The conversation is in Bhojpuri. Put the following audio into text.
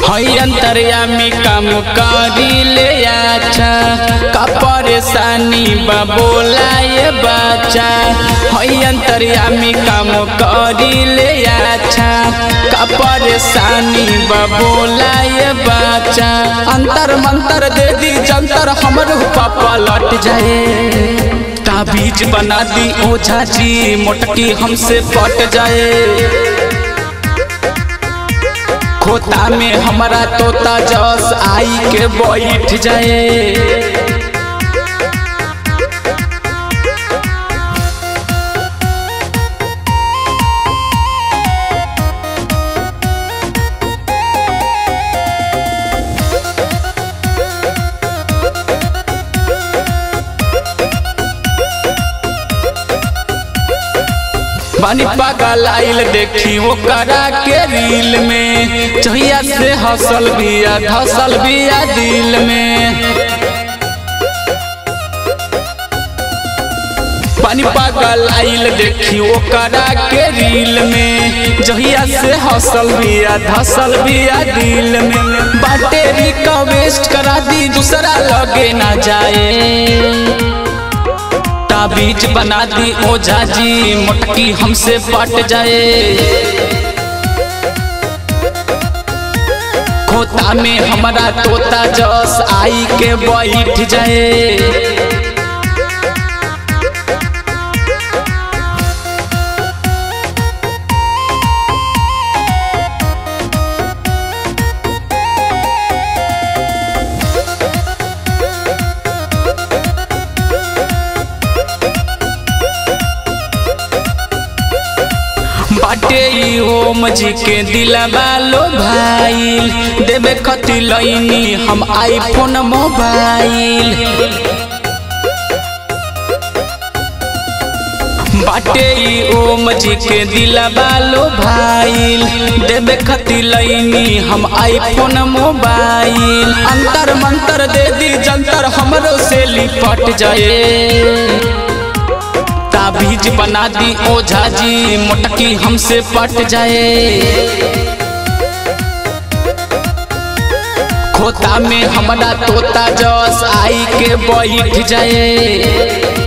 हई अंतर्यामी काम करी ले अच्छा का परेशानी बा बोलाए बच्चा हई अंतर्यामी काम करी ले अच्छा का परेशानी बा बोलाए बच्चा अंतर मंतर दे दी जंतर हमर पापा लट जाए ताबीज बना दी ओझा जी मोटकी हमसे पट जाए खोता में हमारा तोता जस आई के बैठ जाए बानी पागल आइल देखी वो करा के रील में चहिया से हसल बिया धसल बिया दिल में पानी पागल आइल देखी वो करा के रील में जहिया से हसल बिया धसल बिया दिल में बाटे रिक्वेस्ट करा दी दूसरा लगे ना जाए ताबीज बना दी ओझा जी मोटकी हमसे पट जाए खोता में हमारा तोता जस आई के बैठ जाए बाटे ई ओम जी के दिलवा लो भाईल देवे खती लईनी हम आईफोन मोबाइल बाटे ई ओम जी के दिलवा लो भाईल देवे खती लईनी हम आईफोन मोबाइल अंतर मंतर दे दी जंतर हमरो से लिपट जाए ताबीज बना दी ओझा जी मोटकी हमसे पट जाए खोता में हमारा तोता जस आई के बैठ जाए